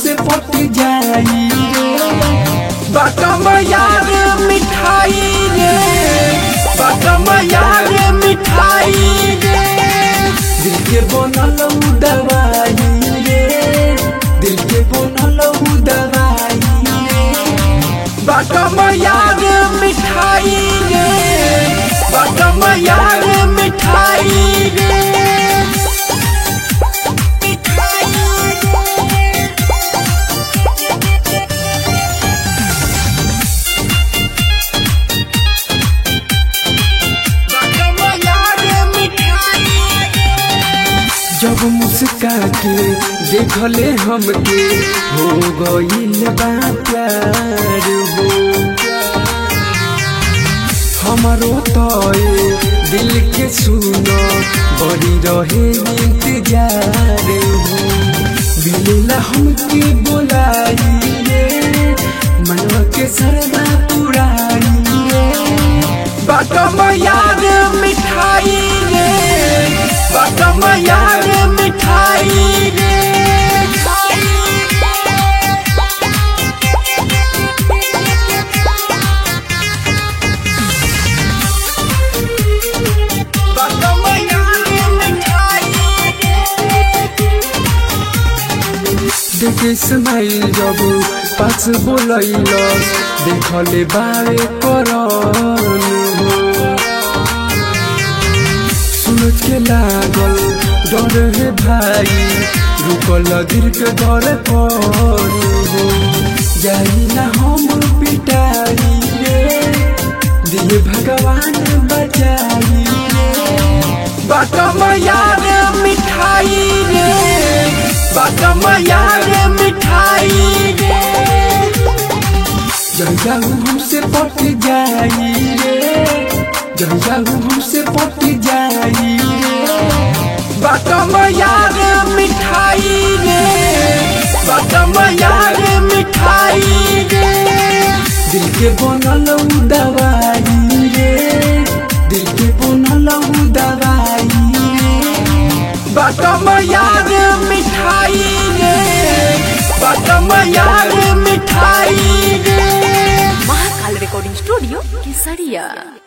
हमसे पट जाई बाटम यार मिठाई रे बाटम यार मिठाई रे दिल के बनल उ दवाई रे दिल के बनल उ दवाई रे बाटम यार मिठाई रे बाटम यार मिठाई रे जब मुस्का के देखले हमके हो गईल बा प्यार हो हमारो तो दिल के सुनो बड़ी रहे इंतजार हो मिलेला हमके बोलाई रे मनवा के सरदा पुराई रे बाटम यार मिठाई रे बाटम यार मिठाई रे बाटम यार मिठाई देखे स्माइल जब पास बोलैलस देखले बारे करन हो सूरज के लागल डर हे भाई रुकल गिर के घर पर हो जाई ना हम पिटाई रे दिए भगवान बचाई रे बाटम यार मिठाई रे बाटम यार मिठाई रे जंजाऊ हमसे पट जाई रे जंजाऊ हमसे पट जाई रे बाटम यार मिठाई रे बाटम यार मिठाई रे दिल के बनल उ दवाई रे दिल के बनल उ दवाई रे बाटम यार मिठाई रे बाटम यार मिठाई रे महाकाल रिकॉर्डिंग स्टूडियो केसरिया